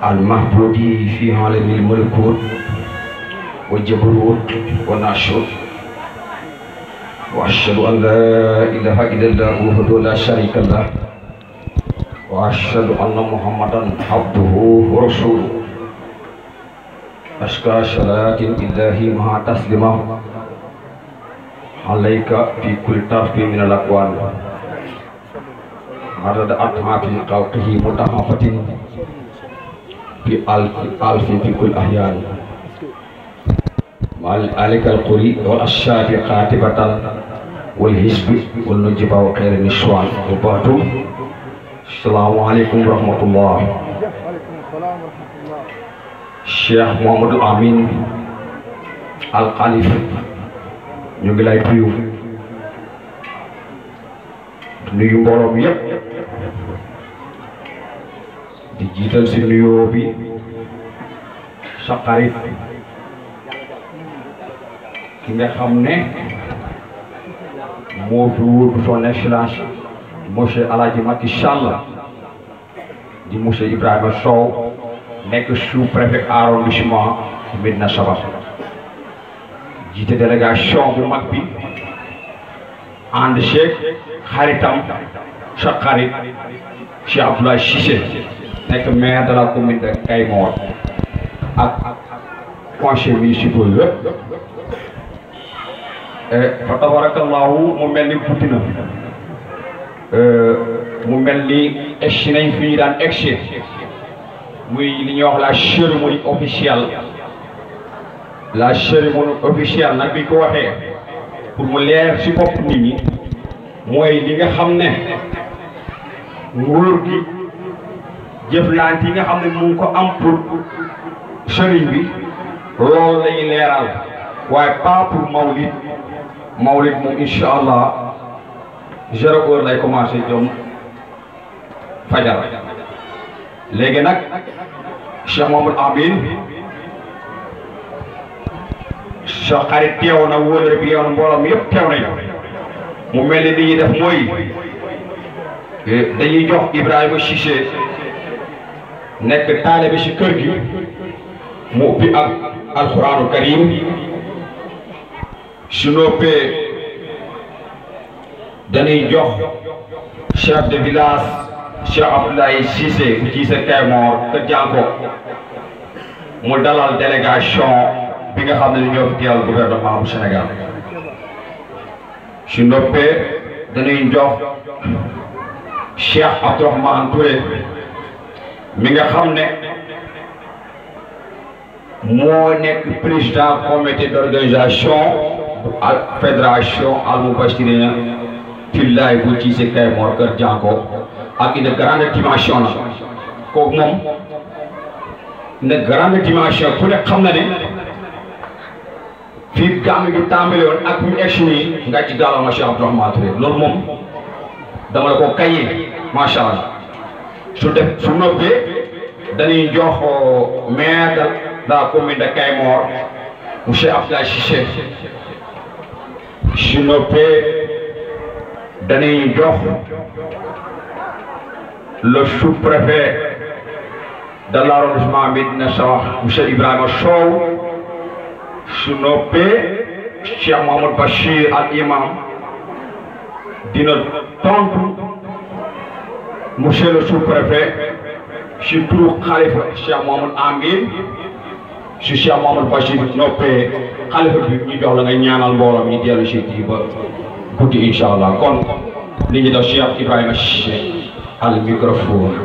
المحبود في عالم الملكوت والجبروت والناشوت وأشهد أن لا إله إلا الله وحده لا شريك له وأشهد أن محمدا عبده ورسوله أشكى صلاة الله مع تسليمه عليك في كل طرف من الأكوان عدد أطعاف خلقه متحفة في ألف ألف في كل أحيان عليك القري والأشاب قاتبة والحزب والنجب وخير النسوان وبعد السلام عليكم ورحمة الله Cheikh Mouhamadou Amine Al Khalif ñu ngi lay nuyu nuyu mbooloo mi yépp di jiital si nuyoo bi sa xarit ki nga xam ne moo fi wuutu son excellence monsieur Alhaji Macky Sall di monsieur Ibrahima Sow nekk sous-préfet arrondissement Médina Sabakh jiite délégation bu mag bi ànd Cheikh xaritam sa xarit Cheikh Abdoulaye Cissé nekk maire de la commune de Kayemor ak conseil municipal yëpp fa tabarakallahu mu mel ni guddi na mu mel ni egsi nañ fi ñu daan egsi muy li ñuy wax la cérémonie officielle la cérémonie officielle nag bi ko waxee pour mu leer ci bopp nit ñi mooy li nga xam ne nguur gi jëflante yi nga xam ne mu ngi ko am pour sëriñ bi loolu lañuy leeral waaye pas pour mawlid mawlid moom incha allah zéro heure lay commencé jom fajar léegi nag Cheikh Mamadou Amine sa xarit teew na wóolare bi yow na mbooloo mi yëpp teew nañu mu mel ni li ñuy def mooy dañuy jox Ibrahima Cissé nekk taalibe ci kër gi mu ubbi ak alxuraanu karim su noppee dañuy jox chef de village Cheikh Abdoulaye Cissé bu ci sa Kayemor kër Jànko mu dalal délégation bi nga xam ne ñoo fi teewal gouvernement bu Sénégal su noppee dañuy jox Cheikh Abdourahmane Touré mi nga xam ne moo nekk président comité d'organisation ak fédération Al Moubachirina Fillaay bu ci sa Kayemor kër Jànko ak une grande dimension la kooku moom une grande dimension ku ne xam na ne fii gàmm gi tàmbali woon ak ñu egsi nii nga ci gàllankoor Cheikh Abdourahmane Touré loolu moom dama la ko kayee macha allah su def su noppee dañuy jox maire de la commune de Kayemor monsieur Abdoulaye Cissé su noppee dañuy jox. le sous-préfet de l'arrondissement Médina Sabakh monsieur Ibrahima Sow su noppee Cheikh Mamadou Bachir al imam dina tontu monsieur le sous-préfet si turu xalifa Cheikh Mamadou Amine si Cheikh Mamadou Bachir noppee xalifa bi ñu jox la nga ñaanal mbooloo mi dellu si kii ba guddi incha allah kon li ñu def Cheikh Ibrahima Cissé al microphone